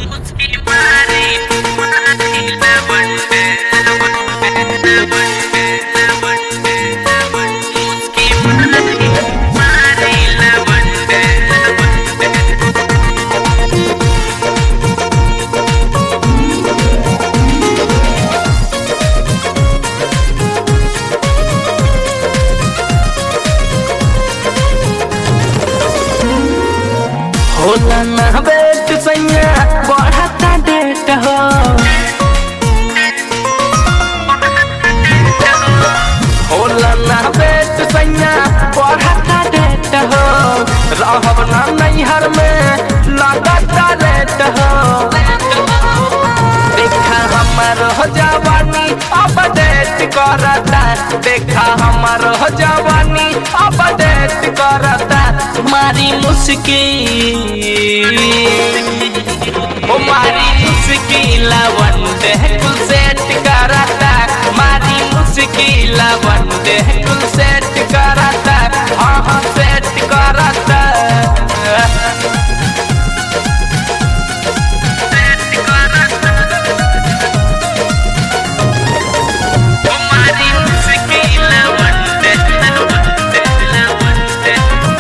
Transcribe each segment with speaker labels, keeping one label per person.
Speaker 1: होला ना बेट सैया बढ़ता डेट हो होला ना बेट सैया बढ़ता डेट हो रहब ना नैहर में लगता लेट हो देखा हमर हो जवानी अपडेट करता देखा हमर हो जवानी अपडेट करता मारी मुश्किल ओ मारी मुश्किल वंदे कुल सेट करता मारी मुश्किल वंदे कुल सेट करता हाँ हाँ सेट करता हमारी मुश्किल वंदे वंदे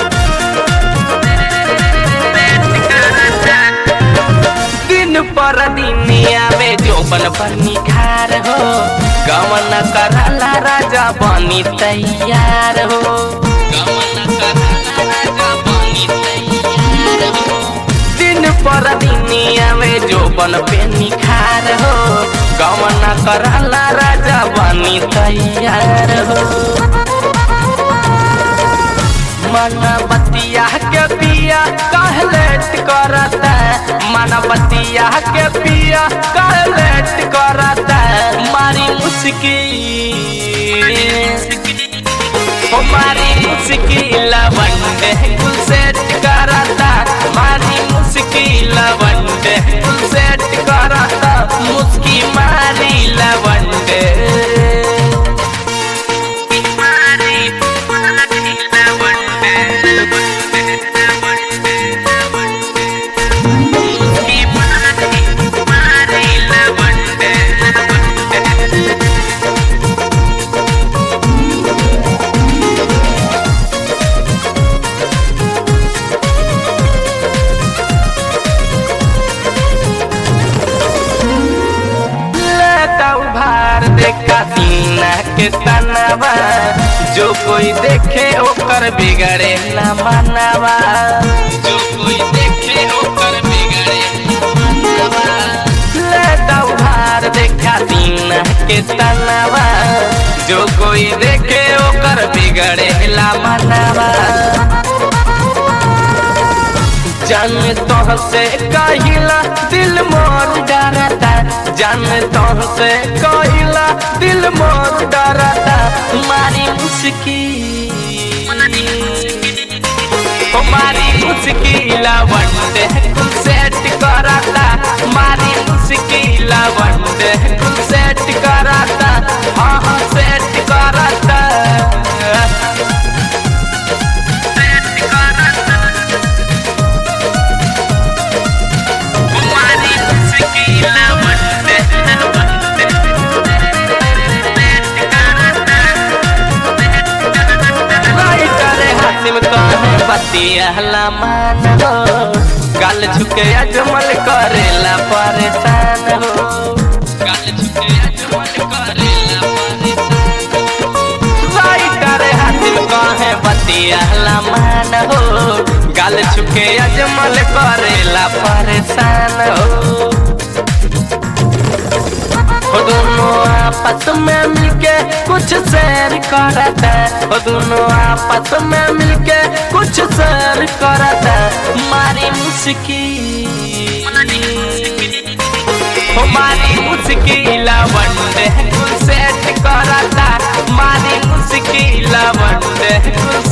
Speaker 1: दिन पर दिनिया में जोबन पर निखार हो गवन करला राजा बनी तैयार हो गवन करला राजा बनी तैयार हो दिन पर दिनिया में जोबन पे निखार हो गवन करला राजा बनी तैयार हो मन बतिया के पिया कहलेट करता मन बतिया के पिया कहलेट करता मारी मुश्किल ओ मारी मुश्किल वंडे कुल सेट करता मारी मुश्किल वंडे कुल सेट करता मुस्की मारी लवंडे लेता उभार देखा सीना के तनावा जो कोई देखे ओकर बिगड़े ना मानवा जो कोई देखे ओकर बिगड़े ना मानवा लेता उभार देखा सीना के तनावा जो कोई देखे ओकर बिगड़े ला मानवा जान तो से कहिला दिल मोर डरता जान तो से कहिला दिल मोर डरता मारी मुश्किल ओ मारी मुश्किल वंडे कुल सेट करता मारी मुश्किल वंडे कुल सेट करता हाँ हाँ सेट करता हमारी मुश्किल वंदे राइटर हासिम कहे बतिया मान हो गल झुके अजमल करेला परेशान हो गल झुके अजमल करेला परेशान हो राइटर हासिम कहे बतिया मान हो गल झुके अजमल करेला परेशान हो वो दोनों आपस में मिलके कुछ शेयर करता वो दोनों आपस में मिलके कुछ शेयर करता मारी मुश्किल हो मारी मुश्किल वंडे कुल सेट करता मारी मुश्किल वंडे कुल